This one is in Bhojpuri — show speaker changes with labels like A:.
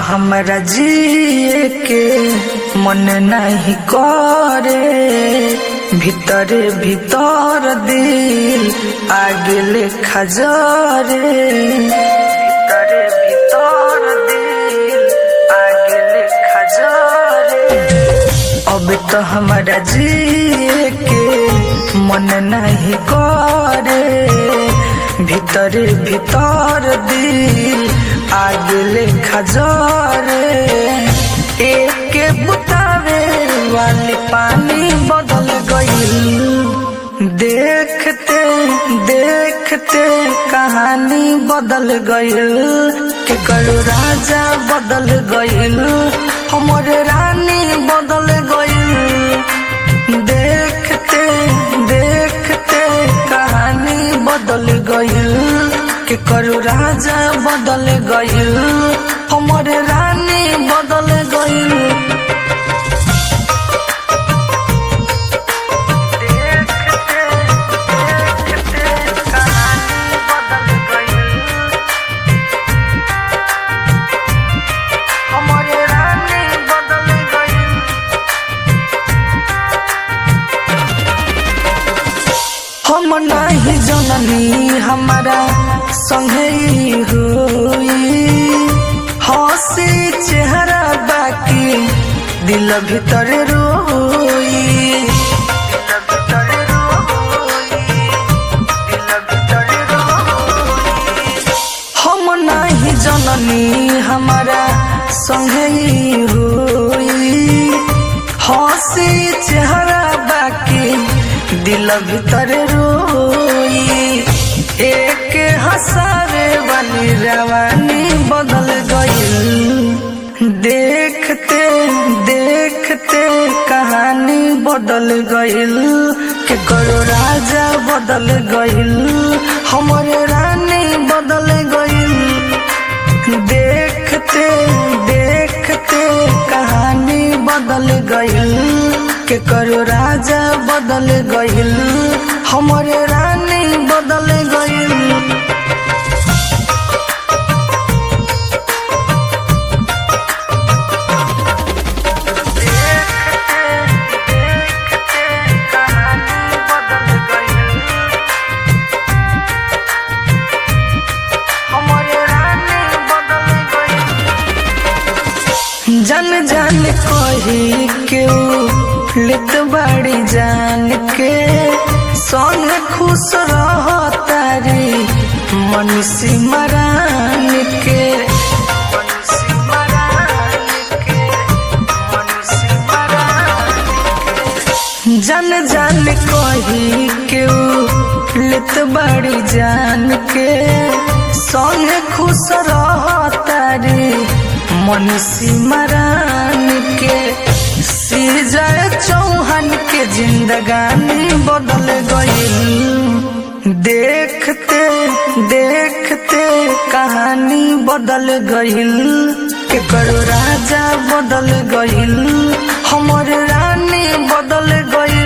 A: हमरा जिए के मन नहीं करे भीतरे भीतर दिल आगे ले खजरे भीतरे भीतर दिल आगे ले खजरे अब तो हमरा जिए के मन नहीं करे भीतर भीतर दिल आगले खजरे एक बुतावे वाली पानी बदल गईल देखते देखते कहानी बदल गईल के कलू राजा बदल गईल हमर रानी बदल गईल देखते देखते कहानी बदल गईल के करू राजा बदल गईल हमर रानी बदल गईल हम नहीं जननी हमारा संगे हुई हंसी चेहरा बाकी दिल भीतर रोई हम नहीं जननी हमारा संगे हुई हंसी चेहरा बाकी दिल भीतर रोई एक हंसावे वाली रवानी बदल गई देखते देखते कहानी बदल गईल के करो राजा बदल गईल हमर रानी बदल गईल देखते देखते कहानी बदल गईल के करो राजा बदल गईल हमर रानी बदल गईल जन जन कही क्यों लित बड़ी जान के संग खुश रह तारी मनुष्य मरान के जन जन कही क्यों लित बड़ी जान के संग खुश रह तारी मनुष्य मरान के सीजय चौहान के जिंदगानी बदल गईल देखते देखते कहानी बदल गईल के करो राजा बदल गईल हमर रानी बदल गईल